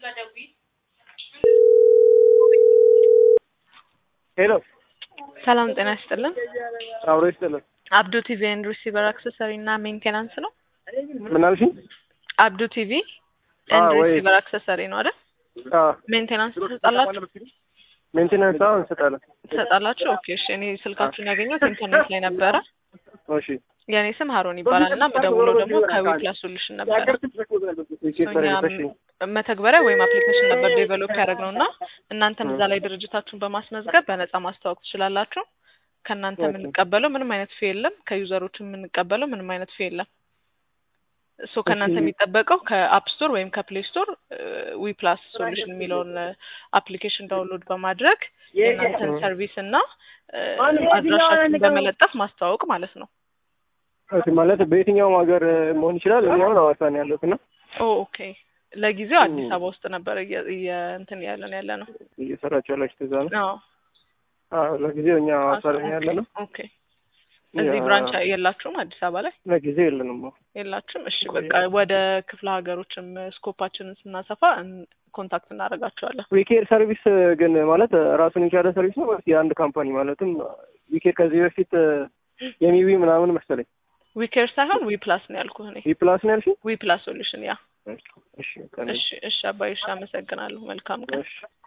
ሄሎ ሰላም ጤና ይስጥልን። አብሮ ይስጥልን። አብዱ ቲቪ ኤንድ ሪሲቨር አክሰሰሪ እና ሜንቴናንስ ነው። ምን አልሽኝ? አብዱ ቲቪ አዎ፣ ኤንድ ወይ- ሪሲቨር አክሰሰሪ ነው አይደል? አዎ ሜንቴናንስ ትሰጣላችሁ ሜንቴናንስ አሁን እንሰጣለን። ትሰጣላችሁ? ኦኬ እሺ። እኔ ስልካችሁን ያገኘሁት ኢንተርኔት ላይ ነበረ። እሺ የእኔ ስም ሀሮን ይባላል እና የምደውለው ደግሞ ከዊፕላስ ሶሉሽን ነበረ። ሪሴፐር እኛ እሺ መተግበሪያ ወይም አፕሊኬሽን ነበር ዴቨሎፕ ያደረግነው እና እናንተም እዛ ላይ ድርጅታችሁን በማስመዝገብ በነጻ ማስተዋወቅ ትችላላችሁ። ከእናንተ ኦኬ። የምንቀበለው ምንም አይነት ፊ የለም። ከዩዘሮች የምንቀበለው ምንም አይነት ፊ የለም። ሶ ከእናንተ እሺ። የሚጠበቀው ከአፕ ስቶር ወይም ከፕሌይ ስቶር ዊ ፕላስ ሶሉሽን የሚለውን አፕሊኬሽን ዳውንሎድ በማድረግ የእናንተን እ። ሰርቪስ እና እ፣ አድራሻችሁን በመለጠፍ ማስተዋወቅ ማለት ነው። ኦኬ ማለት በየትኛውም ሀገር መሆን ይችላል። እኔ አሁን ሐዋሳ ነው ያለሁት እና ኦ ኦኬ። ለጊዜው አዲስ አበባ ውስጥ ነበር እየ- እየ- እንትን ያለን ያለ ነው። እየሰራችሁ ያላችሁ እዛ ነው? አዎ አዎ ለጊዜው እኛ ሐዋሳ ላይ ያለ ነው። ኦኬ። እዚህ ያ- ብራንች የላችሁም? አዲስ አበባ ላይ ለጊዜው የለንም። የላችሁም? እሺ በቃ ወደ ክፍለ ሀገሮችም ስኮፓችንን ስናሰፋ እን- ኮንታክት እናደርጋቸዋለን። ዊኬር ሰርቪስ ግን ማለት ራሱን የቻለ ሰርቪስ ነው ወይስ የአንድ ካምፓኒ ማለትም ዊኬር ከዚህ በፊት የሚዊ ምናምን መሰለኝ ዊኬር ሳይሆን ዊ ፕላስ ነው ያልኩህ እኔ። ዊ ፕላስ ነው ያልሽኝ? ዊ ፕላስ ሶሉሽን ያ። እሺ ቀን እሺ እሺ አባይ እሺ፣ አመሰግናለሁ። መልካም ቀን። እሺ